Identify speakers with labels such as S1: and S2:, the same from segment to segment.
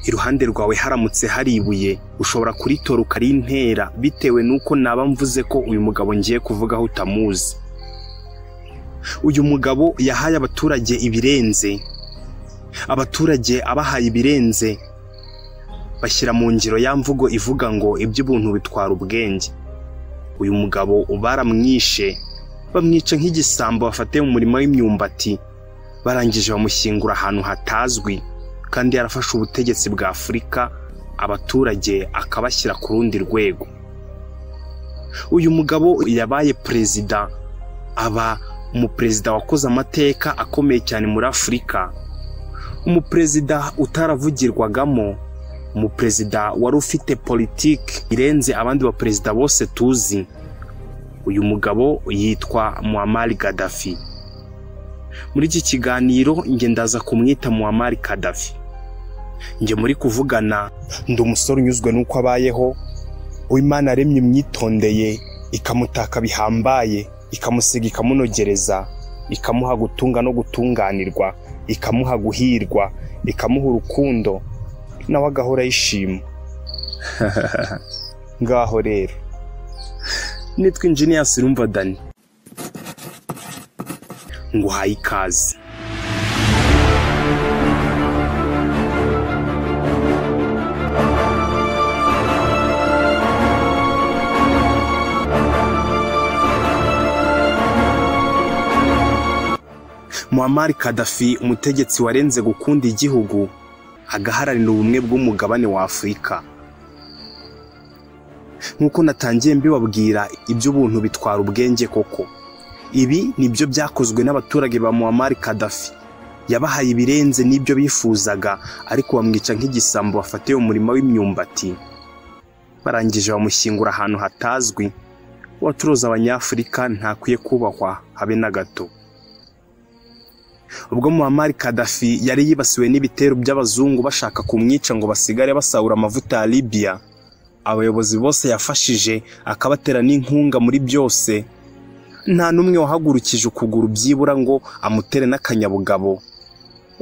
S1: iruhande rwawe haramutse hari ibuye ushobora kuritora ukarintera bitewe n'uko naba mvuze ko uyu mugabo ngiye kuvugaho utamuzi uyu mugabo yahaye abaturage ibirenze abaturage abahaye ibirenze bashyira mu ngiro ya mvugo ivuga ngo iby'ubuntu bitwara ubwenge uyu mugabo baramwishe bamwica nk'igisambo bafatiye mu murima w'imyumbati barangije bamushyingura ahantu hatazwi kandi yarafashe ubutegetsi bwa afurika abaturage akabashyira ku rundi rwego uyu mugabo yabaye perezida aba umuperezida wakoze amateka akomeye cyane muri afurika umuperezida utaravugirwagamo umuperezida wari ufite politiki irenze abandi baperezida bose tuzi uyu mugabo yitwa muammar gaddafi muri iki kiganiro njye ndaza kumwita muammar gaddafi njye muri kuvugana ndi umusore unyuzwe n'uko abayeho uwo imana yaremye imyitondeye ikamutaka bihambaye ikamusiga ikamunogereza ikamuha gutunga no gutunganirwa ikamuha guhirwa ikamuha urukundo nawe agahora yishima ngaho rero nitwa injiniya sirumva dani nguhaye ikaze muammar kadafi umutegetsi warenze gukunda igihugu agaharanira ubumwe bw'umugabane wa afurika nk'uko natangiye mbibabwira iby'ubuntu bitwara ubwenge koko ibi nibyo byakozwe n'abaturage ba muammar kadafi yabahaye ibirenze n'ibyo bifuzaga ariko bamwica nk'igisambo bafatiye umurima w'imyumbati barangije bamushyingura ahantu hatazwi uwacuruza abanyafurika ntakwiye kubahwa habe na gato ubwo muammar kadafi yari yibasiwe n'ibitero by'abazungu bashaka kumwica ngo basigare basahura amavuta ya libiya abayobozi bose yafashije akabatera n'inkunga muri byose nta n'umwe wahagurukije ukuguru byibura ngo amutere n'akanyabugabo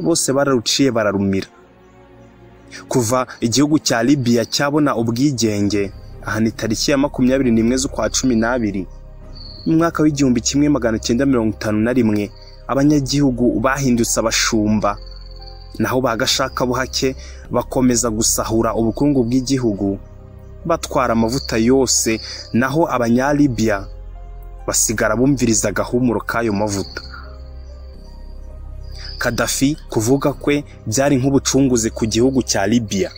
S1: bose bararuciye bararumira kuva igihugu cya libiya cyabona ubwigenge aha ni tariki ya makumyabiri n'imwe z'ukwa cumi n'abiri mu mwaka w'igihumbi kimwe magana cyenda mirongo itanu na rimwe abanyagihugu bahindutse abashumba naho ba gashakabuhake bakomeza gusahura ubukungu bw'igihugu batwara amavuta yose naho abanyalibiya basigara bumviriza agahumuro k'ayo mavuta kadafi kuvuga kwe byari nk'ubucunguzi ku gihugu cya libiya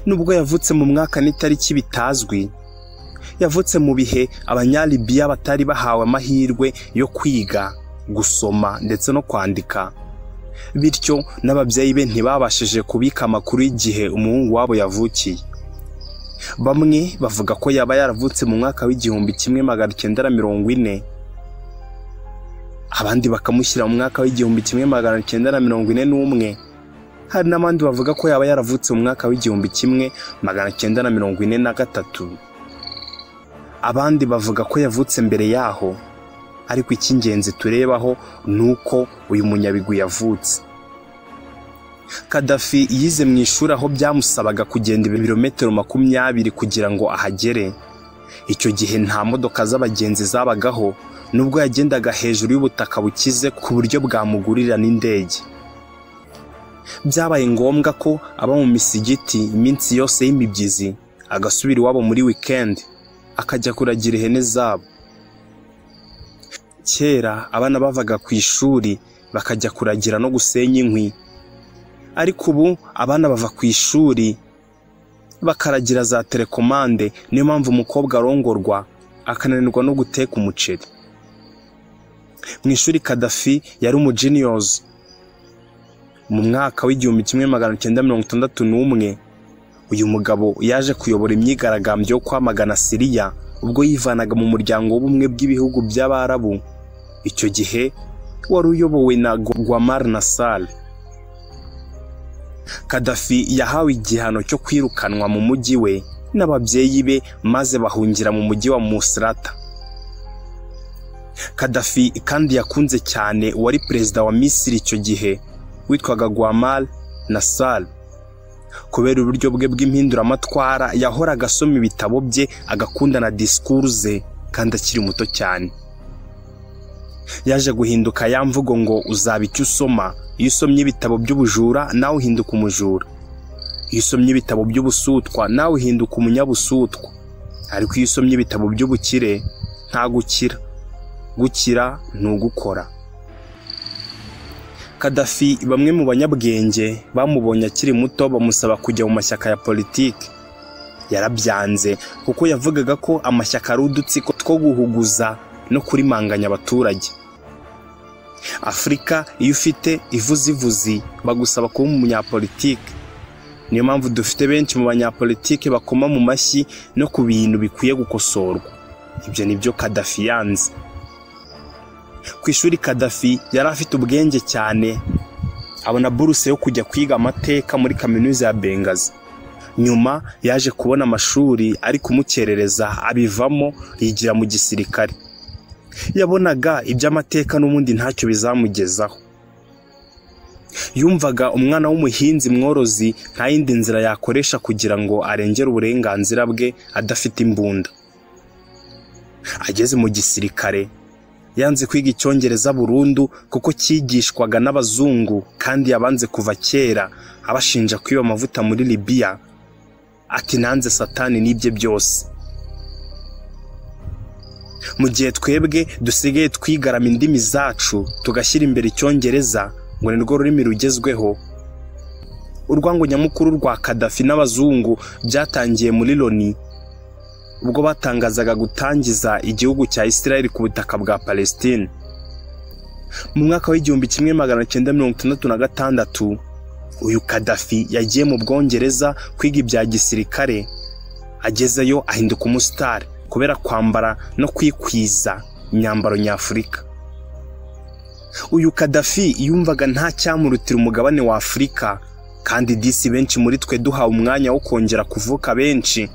S1: nubwo yavutse mu mwaka n'itariki bitazwi yavutse mu bihe abanyalibiya batari bahawe amahirwe yo kwiga gusoma ndetse no kwandika bityo n'ababyeyi be ntibabashije kubika amakuru y'igihe umuhungu wabo yavukiye bamwe bavuga ko yaba yaravutse mu mwaka w'igihumbi kimwe magana cyenda na mirongo ine abandi bakamushyira mu mwaka w'igihumbi kimwe magana cyenda na mirongo ine n'umwe hari n'abandi bavuga ko yaba yaravutse mu mwaka w'igihumbi kimwe magana cyenda na mirongo ine na gatatu abandi bavuga ko yavutse mbere yaho ariko icy'ingenzi turebaho ni uko uyu munyabigwi yavutse kadafi yize mu ishuri aho byamusabaga kugenda ibirometero makumyabiri kugira ngo ahagere icyo gihe nta modoka z'abagenzi zabagaho nubwo yagendaga hejuru y'ubutaka bukize ku buryo bwamugurira n'indege byabaye ngombwa ko aba mu misigiti iminsi yose y'imibyizi agasubira iwabo muri wikendi akajya kuragira ihene zabo kera abana bavaga ku ishuri bakajya kuragira no gusenya inkwi ariko ubu abana bava ku ishuri bakaragira za telekomande niyo mpamvu umukobwa arongorwa akananirwa no guteka umuceri mu ishuri kadafi yari umujiniyozi mu mwaka w'igihumbi kimwe magana cyenda mirongo itandatu n'umwe uyu mugabo yaje kuyobora imyigaragambyo yo kwamagana siriya ubwo yivanaga mu muryango w'ubumwe bw'ibihugu by'abarabu icyo gihe wari uyobowe na Gwamar Nassar Kadafi yahawe igihano cyo kwirukanwa mu mujyi we n'ababyeyi be maze bahungira mu mujyi wa Musrata Kadafi kandi yakunze cyane uwari perezida wa Misiri icyo gihe witwaga Gwamar Nassar kubera uburyo bwe bw'impinduramatwara yahoraga asoma ibitabo bye agakunda na disikuru ze kandi akiri muto cyane yaje guhinduka ya mvugo ngo uzaba icyo usoma iyo usomye ibitabo by'ubujura nawe uhinduka umujura iyo usomye ibitabo by'ubusutwa nawe uhinduka umunyabusutwa ariko iyo usomye ibitabo by'ubukire nta gukira gukira ni ugukora kadafi bamwe mu banyabwenge bamubonye akiri muto bamusaba kujya mu mashyaka ya politiki yarabyanze kuko yavugaga ko amashyaka ari udutsiko two guhuguza no kurimanganya abaturage afurika iyo ufite ivuzivuzi bagusaba kuba umunyapolitiki niyo mpamvu dufite benshi mu banyapolitiki bakoma mu mashyi no ku bintu bikwiye gukosorwa ibyo ni byo kadafi yanze ku ishuri kadafi yari afite ubwenge cyane abona buruse yo kujya kwiga amateka muri kaminuza ya bengazi nyuma yaje kubona amashuri ari kumukerereza abivamo yigira mu gisirikare yabonaga iby'amateka n'ubundi ntacyo bizamugezaho yumvaga umwana w'umuhinzi mworozi nta yindi nzira yakoresha kugira ngo arengere uburenganzira bwe adafite imbunda ageze mu gisirikare yanze kwiga icyongereza burundu kuko cyigishwaga n'abazungu kandi yabanze kuva kera abashinja kwiba amavuta muri libiya ati nanze satani n'ibye byose mu gihe twebwe dusigaye twigarama indimi zacu tugashyira imbere icyongereza ngo ni rwo rurimi rugezweho urwango nyamukuru rwa kadafi n'abazungu byatangiye muri loni ubwo batangazaga gutangiza igihugu cya Israel ku butaka bwa Palestine mu mwaka w'igihumbi kimwe magana cyenda mirongo itandatu na gatandatu uyu Kadafi yagiye mu Bwongereza kwiga ibya gisirikare agezeyo ahinduka umusitari kubera kwambara no kwikwiza imyambaro nyafurika uyu Kadafi yumvaga nta cyamurutira umugabane wa Afurika kandi disi benshi muri twe duhawe umwanya wo kongera kuvuka benshi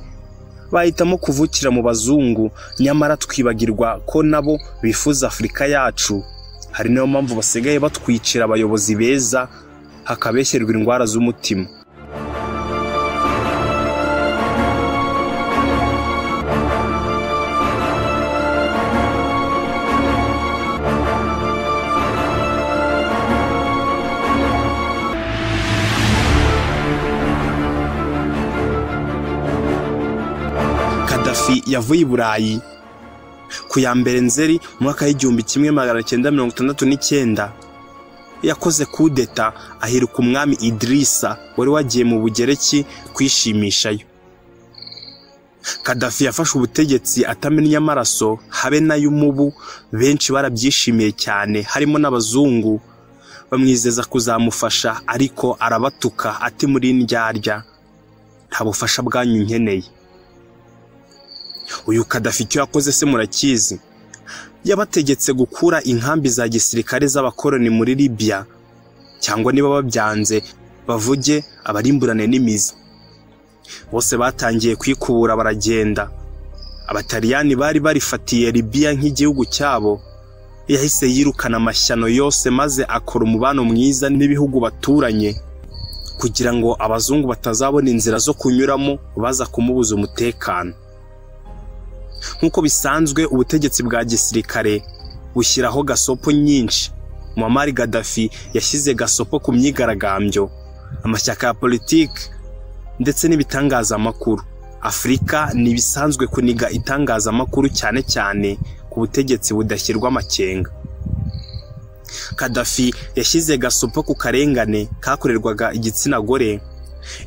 S1: bahitamo kuvukira mu bazungu nyamara twibagirwa ko nabo bifuza afurika yacu hari niyo mpamvu basigaye batwicira abayobozi beza hakabeshyerwa indwara z'umutima kadafi yavuye i burayi ku ya mbere nzeri mu mwaka w'igihumbi kimwe magana cyenda mirongo itandatu n'icyenda yakoze kudeta ahiruka umwami idirisa wari wagiye mu bugereki kwishimishayo kadafi yafashe ubutegetsi atamennye amaraso habe n'ay'umubu benshi barabyishimiye cyane harimo n'abazungu bamwizeza kuzamufasha ariko arabatuka ati muri indyarya nta bufasha bwanyu nkeneye uyu kadafi icyo yakoze se murakizi yabategetse gukura inkambi za gisirikare z'abakoroni muri libiya cyangwa niba babyanze bavuge abarimburane n'imizi bose batangiye kwikubura baragenda abataliyani bari barifatiye libiya nk'igihugu cyabo yahise yirukana amashyano yose maze akora umubano mwiza n'ibihugu baturanye kugira ngo abazungu batazabona inzira zo kunyuramo baza kumubuza umutekano nk'uko bisanzwe ubutegetsi bwa gisirikare bushyiraho gasopo nyinshi muammar gaddafi yashyize gasopo ku myigaragambyo amashyaka ya politiki ndetse n'ibitangazamakuru afurika ni ibisanzwe kuniga itangazamakuru cyane cyane ku butegetsi budashyirwa amakenga kadafi yashyize gasopo ku karengane kakorerwaga igitsina gore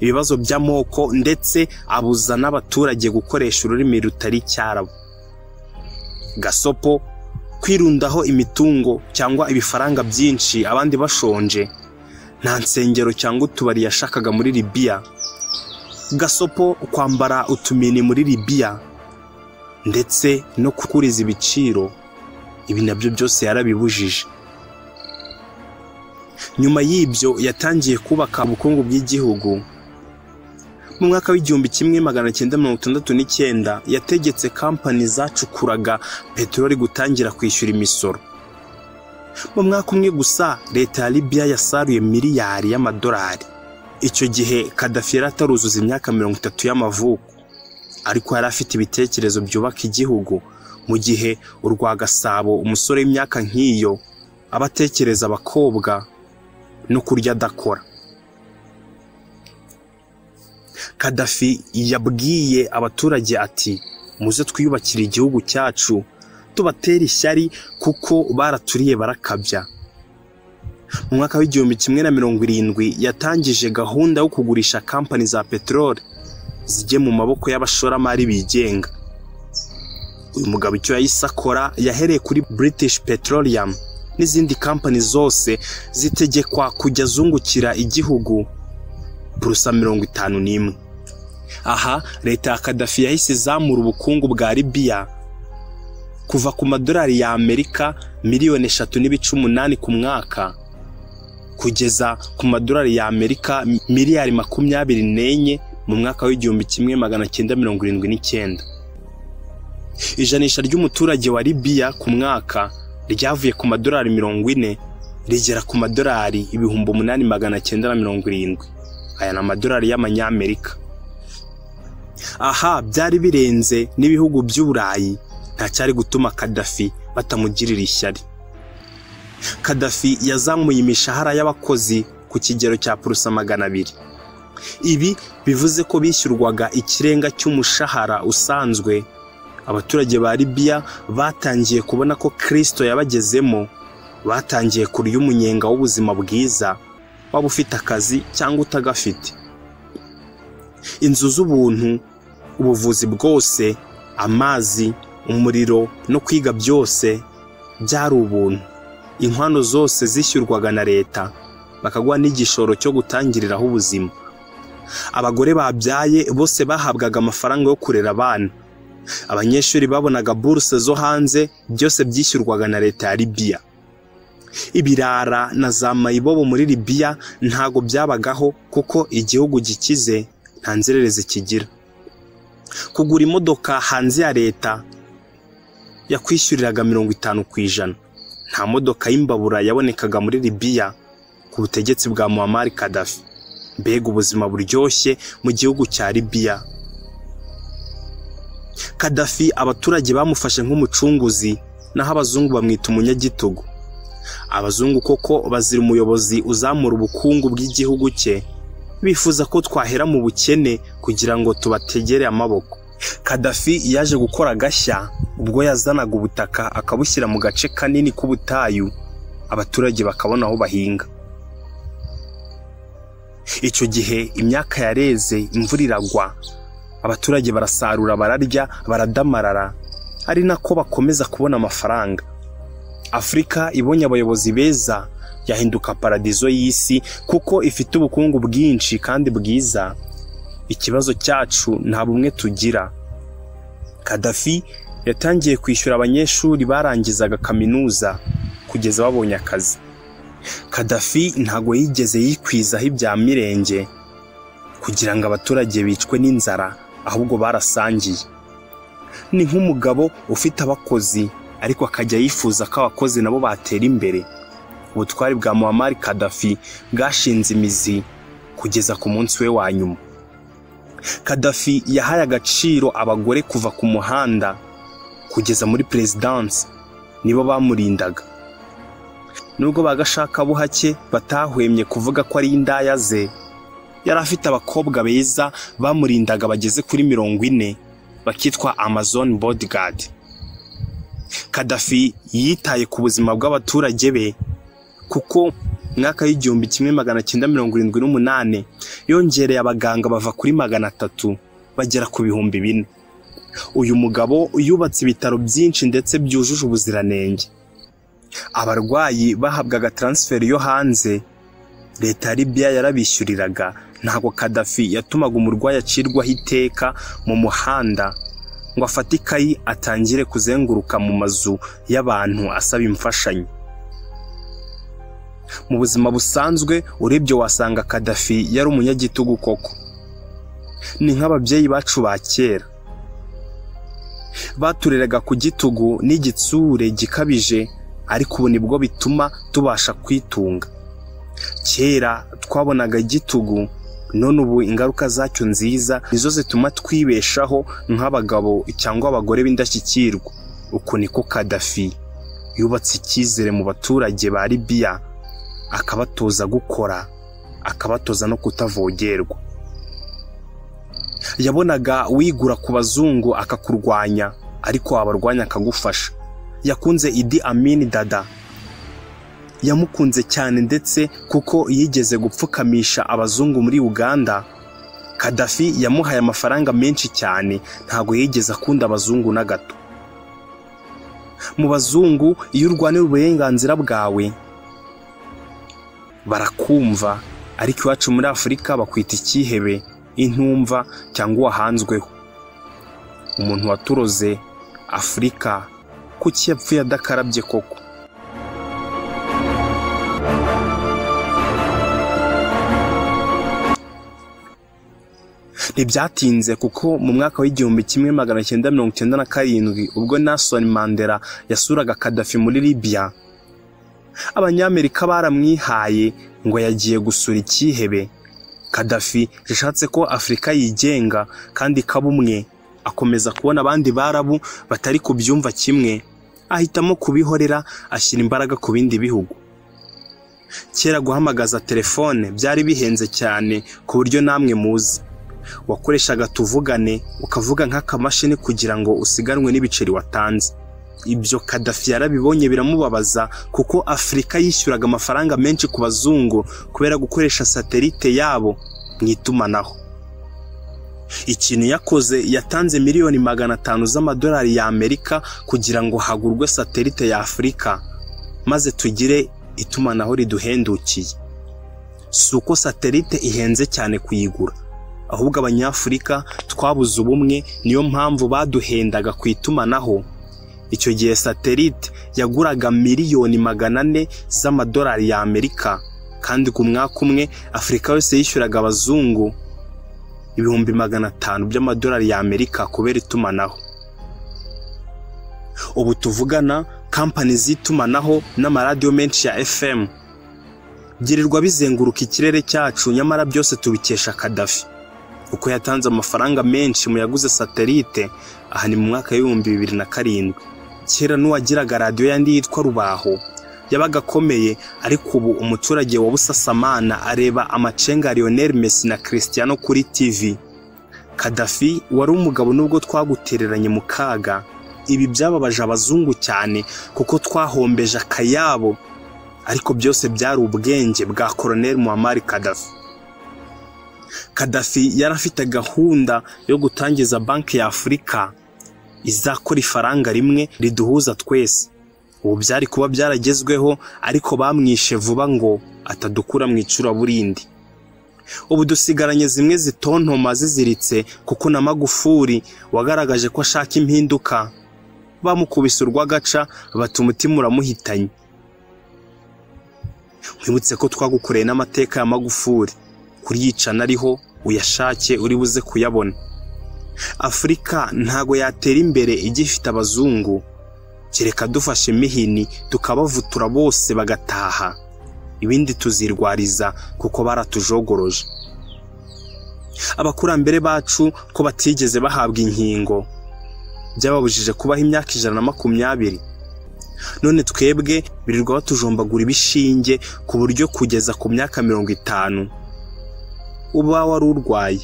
S1: ibibazo by'amoko ndetse abuza n'abaturage gukoresha ururimi rutari icyarabo gasopo kwirundaho imitungo cyangwa ibifaranga byinshi abandi bashonje nta nsengero cyangwa utubari yashakaga muri libiya gasopo kwambara utumini muri libiya ndetse no kukuriza ibiciro ibi nabyo byose yarabibujije nyuma y'ibyo yatangiye kubaka ubukungu bw'igihugu mu mwaka w'igihumbi kimwe magana cyenda mirongo itandatu n'icyenda yategetse kampani zacukuraga peteroli gutangira kwishyura imisoro mu mwaka umwe gusa leta ya libiya yasaruye miliyari y'amadolari icyo gihe kadafi yari ataruzuza imyaka mirongo itatu y'amavuko ariko yari afite ibitekerezo byubaka igihugu mu gihe urwa gasabo umusore w'imyaka nk'iyo aba atekereza abakobwa no kurya adakora kadafi yabwiye abaturage ati muze twiyubakire igihugu cyacu tubatera ishyari kuko baraturiye barakabya mu mwaka w'igihumbi kimwe na mirongo irindwi yatangije gahunda yo kugurisha kampani za peteroli zijye mu maboko y'abashoramari bigenga uyu mugabo icyo yahise akora yahereye kuri british petroleum n'izindi kampani zose zitegekwa kujya azungukira igihugu burusa mirongo itanu n'imwe aha leta ya kadafi yahise izamura ubukungu bwa libiya kuva ku madolari ya amerika miliyoni eshatu n'ibice umunani ku mwaka kugeza ku madolari ya amerika miliyari makumyabiri n'enye mu mwaka w'igihumbi kimwe magana cyenda mirongo irindwi n'icyenda ijanisha ry'umuturage wa libiya ku mwaka ryavuye ku madolari mirongo ine rigera ku madolari ibihumbi umunani magana cyenda na mirongo irindwi aya ni amadolari y'amanyamerika aha byari birenze n'ibihugu by'uburayi ntacyari gutuma kadafi batamugirira ishyari kadafi yazamuye imishahara y'abakozi ku kigero cya purusa magana abiri ibi bivuze ko bishyurwaga ikirenga cy'umushahara usanzwe abaturage ba libiya batangiye kubona ko kirisito yabagezemo batangiye kurya umunyenga w'ubuzima bwiza waba ufite akazi cyangwa utagafite inzu z'ubuntu ubuvuzi bwose amazi umuriro no kwiga byose byari ubuntu inkwano zose zishyurwaga na leta bakaguha n'igishoro cyo gutangiriraho ubuzima abagore babyaye bose bahabwaga amafaranga yo kurera abana abanyeshuri babonaga buruse zo hanze byose byishyurwaga na leta ya libiya ibirara na za mayibobo muri libiya ntago byabagaho kuko igihugu gikize nta nzererezi kigira kugura imodoka hanze ya leta yakwishyuriraga mirongo itanu ku ijana nta modoka y'imbabura yabonekaga muri libiya ku butegetsi bwa muhammad kadafi mbega ubuzima buryoshye mu gihugu cya libiya kadafi abaturage bamufashe nk'umucunguzi naho abazungu bamwita umunyagitugu abazungu koko bazira umuyobozi uzamura ubukungu bw'igihugu cye bifuza ko twahera mu bukene kugira ngo tubategere amaboko kadafi yaje gukora agashya ubwo yazanaga ubutaka akabushyira mu gace kanini k'ubutayu abaturage bakabona aho bahinga icyo gihe imyaka yareze imvura iragwa abaturage barasarura bararya baradamarara ari nako bakomeza kubona amafaranga afurika ibonye abayobozi beza yahinduka paradizo y'isi kuko ifite ubukungu bwinshi kandi bwiza ikibazo cyacu nta bumwe tugira kadafi yatangiye kwishyura abanyeshuri barangizaga kaminuza kugeza babonye akazi kadafi ntago yigeze yikwizaho ibya mirenge kugira ngo abaturage bicwe n'inzara ahubwo barasangiye ni nk'umugabo ufite abakozi ariko akajya yifuza ko abakozi nabo batera imbere ubutwari bwa muhammad kadafi bwashinze imizi kugeza ku munsi we wa nyuma kadafi yahaye agaciro abagore kuva ku muhanda kugeza muri perezidansi nibo bamurindaga nubwo bagashaka buhake batahwemye kuvuga ko ari indaya ze yari afite abakobwa beza bamurindaga bageze kuri mirongo ine bakitwa amazon bodigadi kadafi yitaye ku buzima bw'abaturage be kuko mwaka w'igihumbi kimwe magana cyenda mirongo irindwi n'umunani yongereye abaganga bava kuri magana atatu bagera ku bihumbi bine uyu mugabo yubatse ibitaro byinshi ndetse byujuje ubuziranenge abarwayi bahabwaga taransiferi yo hanze leta ya libiya yarabishyuriraga ntabwo kadafi yatumaga umurwayi acirwaho iteka mu muhanda ngo afate ikayi atangire kuzenguruka mu mazu y'abantu asaba imfashanyo mu buzima busanzwe urebye wasanga kadafi yari umunyagitugu koko ni nk'ababyeyi bacu ba kera batureraga ku gitugu n'igitsure gikabije ariko ubu nibwo bituma tubasha kwitunga kera twabonaga igitugu none ubu ingaruka zacyo nziza nizo zituma twibeshaho nk'abagabo cyangwa abagore b'indashyikirwa uku niko kadafi yubatse icyizere mu baturage ba libiya akabatoza gukora akabatoza no kutavogerwa yabonaga wigura ku bazungu akakurwanya ariko wabarwanya akagufasha yakunze idi amini dada yamukunze cyane ndetse kuko yigeze gupfukamisha abazungu muri uganda kadafi yamuhaye amafaranga menshi cyane ntabwo yigeze akunda abazungu na gato mu bazungu iyo urwanira uburenganzira bwawe barakumva ariko iwacu muri afurika bakwita icyihebe intumva cyangwa uwahanzweho umuntu waturoze afurika kuki yapfuye adakarabye koko ntibyatinze kuko mu mwaka w'igihumbi kimwe magana cyenda mirongo icyenda na karindwi ubwo Nelson Mandela yasuraga Kadafi muri Libya abanyamerika baramwihaye ngo yagiye gusura icyihebe kadafi yashatse ko afurika yigenga kandi ikaba umwe akomeza kubona abandi barabu batari ku byumva kimwe ahitamo kubihorera ashyira imbaraga ku bindi bihugu kera guhamagaza telefone byari bihenze cyane ku buryo namwe muzi wakoreshaga tuvugane ukavuga nk'akamashini kugira ngo usiganwe n'ibiceri watanze ibyo kadafi yarabibonye biramubabaza kuko afurika yishyuraga amafaranga menshi ku bazungu kubera gukoresha satelite yabo mu itumanaho ikintu yakoze yatanze miliyoni magana atanu z'amadolari y'amerika kugira ngo hagurwe satelite ya afurika maze tugire itumanaho riduhendukiye si uko satelite ihenze cyane kuyigura ahubwo abanyafurika twabuze ubumwe niyo mpamvu baduhendaga ku itumanaho icyo gihe satelite yaguraga miliyoni magana ane z'amadolari y'amerika kandi ku mwaka umwe afurika yose yishyuraga abazungu ibihumbi magana atanu by'amadolari y'amerika kubera itumanaho ubu tuvugana kampani z'itumanaho n'amaradiyo menshi ya fm byirirwa bizenguruka ikirere cyacu nyamara byose tubikesha kadafi kuko yatanze amafaranga menshi mu yaguze satelite aha ni mu mwaka w'ibihumbi bibiri na karindwi kera n'uwagiraga radiyo yandi yitwa rubaho yabaga akomeye ariko ubu umuturage wa busasamana areba amacenga Lionel Messi na Cristiano kuri TV Kadafi wari umugabo nubwo twagutereranye mu kaga ibi byababaje abazungu cyane kuko twahombeje akayabo ariko byose byari ubwenge bwa Colonel Muammar Kadafi Kadafi yari afite gahunda yo gutangiza banki y'Afurika izakora ifaranga rimwe riduhuza twese ubu byari kuba byaragezweho ariko bamwishe vuba ngo atadukura mu icuraburindi ubu dusigaranye zimwe zitontoma ziziritse kuko na magufuri wagaragaje ko ashaka impinduka bamukubise urw'agaca bata umutima uramuhitanye mwibutse ko twagukoreye n'amateka ya magufuri kuriyicana ariho uyashake uri buze kuyabona afurika ntago yatera imbere igifite abazungu kereka dufashe mihini tukabavutura bose bagataha ibindi tuzirwariza kuko baratujogoroje abakurambere bacu ko batigeze bahabwa inkingo byababujije kubaho imyaka ijana na makumyabiri none twebwe birirwa batujombagura ibishinge ku buryo kugeza ku myaka mirongo itanu uba wari urwaye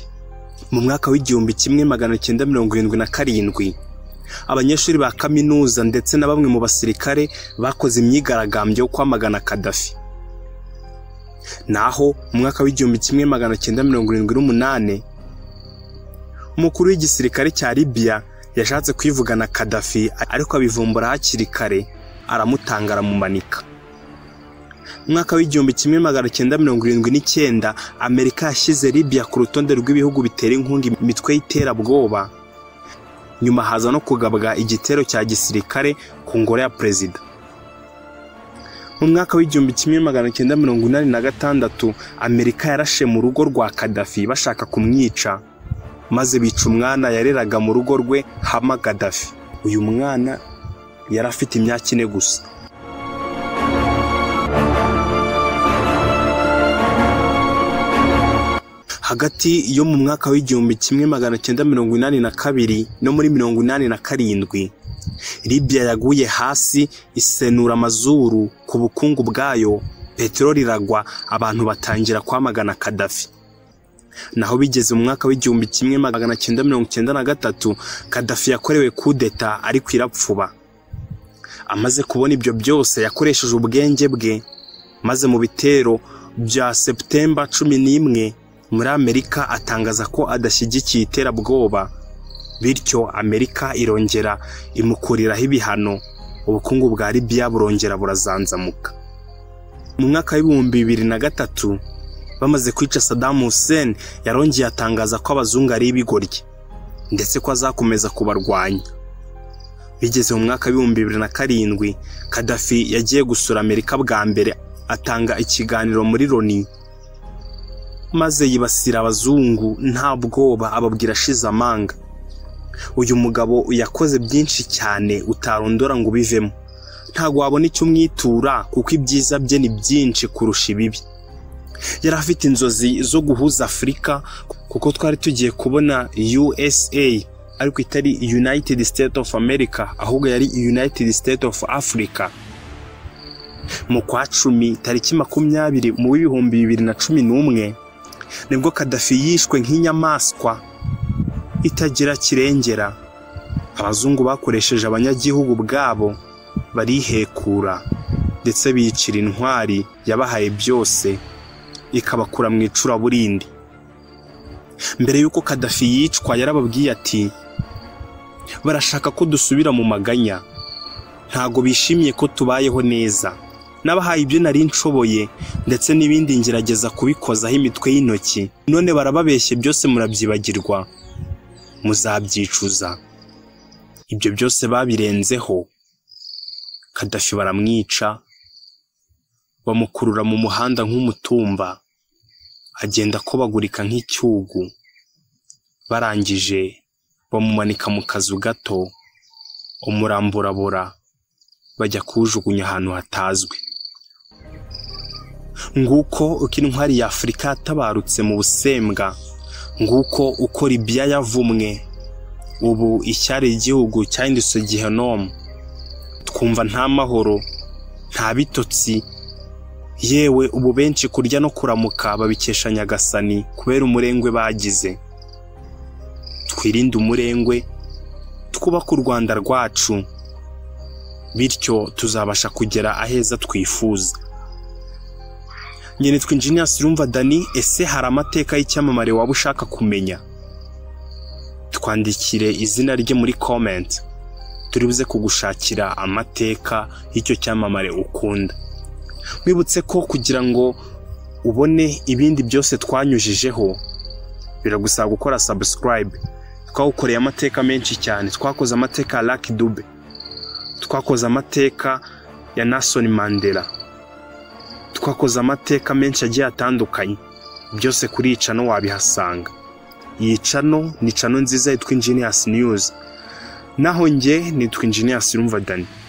S1: mu mwaka w'igihumbi kimwe magana cyenda mirongo irindwi na karindwi abanyeshuri ba kaminuza ndetse na bamwe mu basirikare bakoze imyigaragambyo yo kwamagana kadafi naho mu mwaka w'igihumbi kimwe magana cyenda mirongo irindwi n'umunani umukuru w'igisirikare cya libiya yashatse kwivugana kadafi ariko abivumbura hakiri kare aramutanga aramumanika umwaka w'igihumbi kimwe magana cyenda mirongo irindwi n'icyenda amerika yashyize libya ku rutonde rw'ibihugu bitera inkunga imitwe y'iterabwoba nyuma haza no kugabwa igitero cya gisirikare ku ngoro ya perezida mu mwaka w'igihumbi kimwe magana cyenda mirongo inani na gatandatu amerika yarashe mu rugo rwa kadafi bashaka kumwica maze bica umwana yareraga mu rugo rwe hama kadafi uyu mwana yari afite imyaka ine gusa hagati yo mu mwaka w'igihumbi kimwe magana cyenda mirongo inani na kabiri no muri mirongo inani na karindwi libya yaguye hasi isenura amazuru ku bukungu bwayo peteroli iragwa abantu batangira kwamagana kadafi naho bigeze mu mwaka w'igihumbi kimwe magana cyenda mirongo cyenda na gatatu kadafi yakorewe kudeta ariko irapfuba amaze kubona ibyo byose yakoresheje ubwenge bwe maze mu bitero bya seputemba cumi n'imwe muri amerika atangaza ko adashyigikiye iterabwoba bityo amerika irongera imukuriraho ibihano ubukungu bwa libiya burongera burazanzamuka mu mwaka w'ibihumbi bibiri na gatatu bamaze kwica sadamu hussein yarongeye atangaza ko abazungu ari ibigoryi ndetse ko azakomeza kubarwanya bigeze mu mwaka w'ibihumbi bibiri na karindwi kadafi yagiye gusura amerika bwa mbere atanga ikiganiro muri loni maze yibasira abazungu nta bwoba ababwira ashize amanga uyu mugabo yakoze byinshi cyane utarondora ngo ubivemo ntabwo wabona icyo umwitura kuko ibyiza bye ni byinshi kurusha ibibi yari afite inzozi zo guhuza afurika kuko twari tugiye kubona usa ariko itari united state of america ahubwo yari united state of africa mu kwa cumi tariki makumyabiri mu w'ibihumbi bibiri na cumi n'umwe nibwo kadafi yishwe nk'inyamaswa itagira kirengera abazungu bakoresheje abanyagihugu bwabo barihekura ndetse biyicira intwari yabahaye byose ikabakura mu icuraburindi mbere y'uko kadafi yicwa yarababwiye ati barashaka ko dusubira mu maganya ntago bishimiye ko tubayeho neza n'abahaye ibyo nari nshoboye ndetse n'ibindi ngerageza kubikozaho imitwe y'intoki none barababeshye byose murabyibagirwa muzabyicuza ibyo byose babirenzeho kadafi baramwica bamukurura mu muhanda nk'umutumba agenda akobagurika nk'icyugu barangije bamumanika mu kazu gato umuramburabura bajya kuwujugunya ahantu hatazwi nguko uko intwari ya afurika yatabarutse mu busembwa nguko uko libiya yavumwe ubu icyari igihugu cyahindutse gihenomu twumva nta mahoro nta bitotsi yewe ubu benshi kurya no kuramuka babikesha nyagasani kubera umurengwe bagize twirinde umurengwe twubake u rwanda rwacu bityo tuzabasha kugera aheza twifuza nyine twinjiniya sirumva dani ese hari amateka y'icyamamare waba ushaka kumenya twandikire izina rye muri komenti turi buze kugushakira amateka y'icyo cyamamare ukunda wibutse ko kugira ngo ubone ibindi byose twanyujijeho biragusaba gukora sabusikarayibe twawukoreye amateka menshi cyane twakoze amateka ya laki dube twakoze amateka ya Nelson Mandela twakoze amateka menshi agiye atandukanye byose kuri icano wabihasanga iyi cano ni cano nziza yitwa Engineers News naho njye nitwa Engineers Rumva Dani